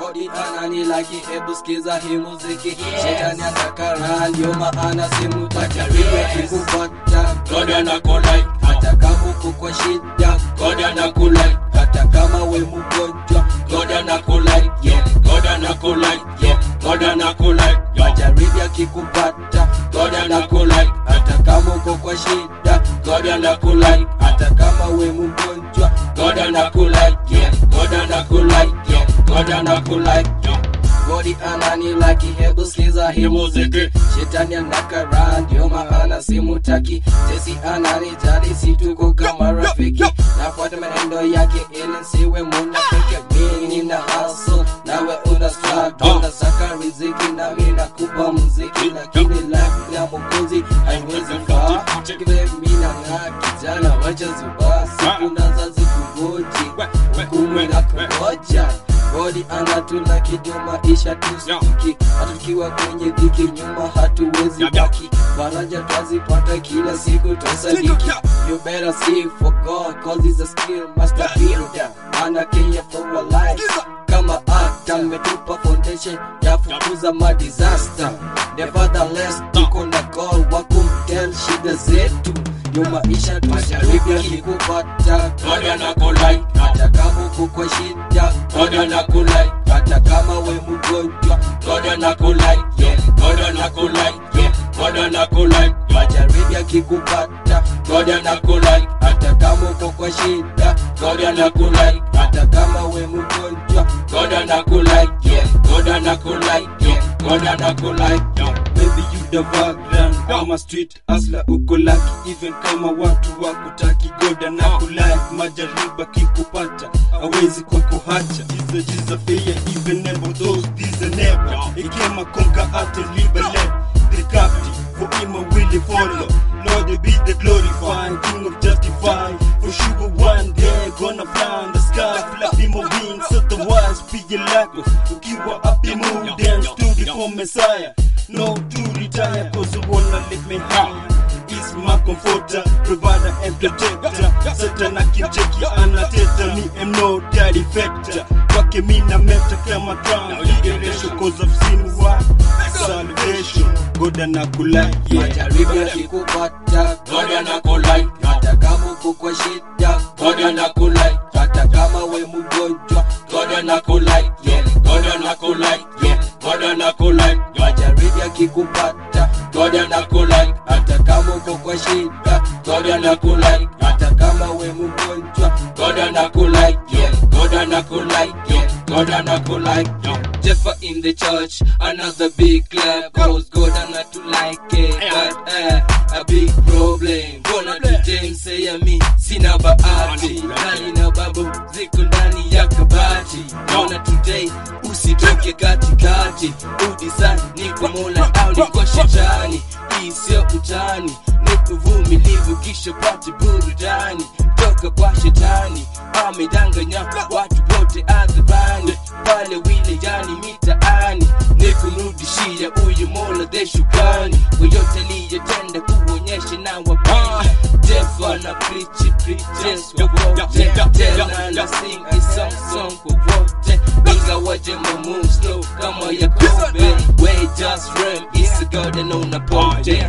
Godi ananilaki, hebu sikiza hii muziki. Shetani anakara, ndio maana simutaki. Wewe kikupata, God anakulike, hata kama uko kwa shida, God anakulike, hata kama we mgonjwa, God anakulike, yeah. God anakulike, yeah. God anakulike, yeah. majaribu yakikupata, God anakulike, hata kama uko kwa shida, God anakulike, hata kama we mgonjwa, God anakulike, yeah. God anakulike, yeah. God anakulike, yeah. Godi ananilaki, hebu sikiza hii muziki. Shetani anakara, ndio maana simutaki. Jesi ananijali, si tuko kama rafiki. Nafuata manendo yake ili nsiwe munafiki. Mimi nina hustle, nawe una struggle. Nasaka riziki nami nakupa muziki, lakini life ya Mwokozi haiwezi faa. Vile mimi nang'aa, kijana wacha zubaa, siku naza zikungoji, hukumu inakungoja. Godi anatula kidio maisha tusiki, hata tukiwa kwenye dhiki nyuma hatuwezi baki. Faraja twazipata kila siku twasadiki. You better see for God, cause he's a skill master builder. Ana Kenya for a life. Kama actor ametupa foundation ya fukuza ma disaster. Nevertheless tuko na God wa kumtel shida zetu. Yo maisha tusijaribu yakikupata, God anakulike, hata kama uko kwa shida, God anakulike, hata kama we mgonjwa, God anakulike, yeah. God anakulike, yeah. God anakulike, yeah. majaribu yakikupata, God anakulike, hata kama uko kwa shida, God anakulike, hata kama we mgonjwa, God anakulike, yeah. God anakulike, yeah. God anakulike, yeah. Baby you the vagrant kama street asla uko lucky even kama watu wakutaki goda na kulike majariba kikupata awezi kukuhacha jiza jiza fear even never those these are never ikema konka ate libele the captive for him I will follow Lord be the glorified king of justified for sugar one day gonna fly in the sky flapping my wings otherwise be your lako ukiwa up in mood and stood for Messiah no to retire cause you wanna lift me high Is my comforter, provider and protector Satan akimcheki anateta me am no daddy factor Kwake mina meta kama crown Liberation cause of sin why Salvation God anakulike yeah. majaribu yakikupata, God anakulike, hata kama uko kwa shida, God anakulike, hata kama we mgonjwa, God anakulike, yeah. God anakulike, yeah. God anakulike, yeah. majaribu yakikupata, God anakulike, hata kama uko kwa shida, God anakulike, hata kama we mgonjwa, God anakulike, yeah. God anakulike, yeah. God anakulike, yeah. Jeffa in the church, another big clap, cause God not to like it, but eh, a big problem. Gonna today say me, sina bahati, nani na babu ziko ndani ya kabati. Gonna today usitoke katikati, udisa niko mola au niko shetani, hii sio utani, ni uvumilivu kisha pate burudani toka kwa shetani, amedanganya watu wote adhabani pale wilayani mitaani ni kumrudishia huyu mola the shukrani kwa yote aliyotenda kuonyesha na wapenda jefa na preach preaches kwa wote tena na sing a song song kwa wote ingawaje mamu slow kama ya kobe we just rem is a god and on a pote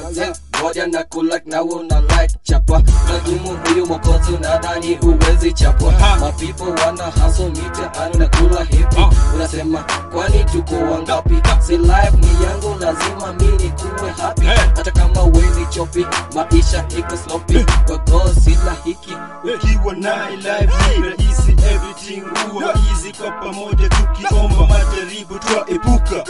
moja na kulak na una like chapa nadumu huyu mokozi unadhani huwezi chapwa mapipo wana haso mitaani na kula hipi unasema kwani tuko wangapi si life ni yangu lazima mini kuwe happy hata kama wezi chopi maisha iko sloppy kwa go sila hiki ukiwa naye life ni rahisi everything huwa easy kwa pamoja tukiomba majaribu twaepuka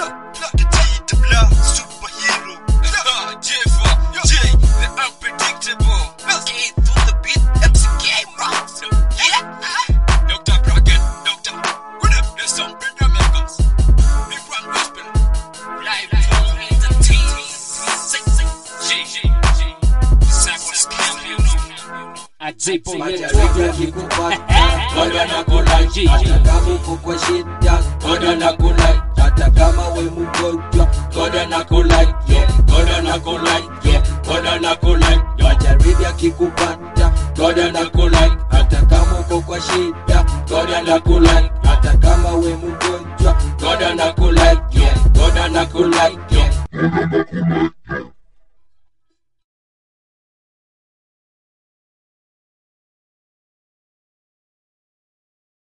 majaribu yakikupata God anakulike, hata kama uko kwa shida God anakulike, hata kama we mgonjwa God anakulike, yeah. God anakulike, yeah. God anakulike, yeah. majaribu yakikupata God anakulike, hata kama uko kwa shida God anakulike, hata kama we mgonjwa goda na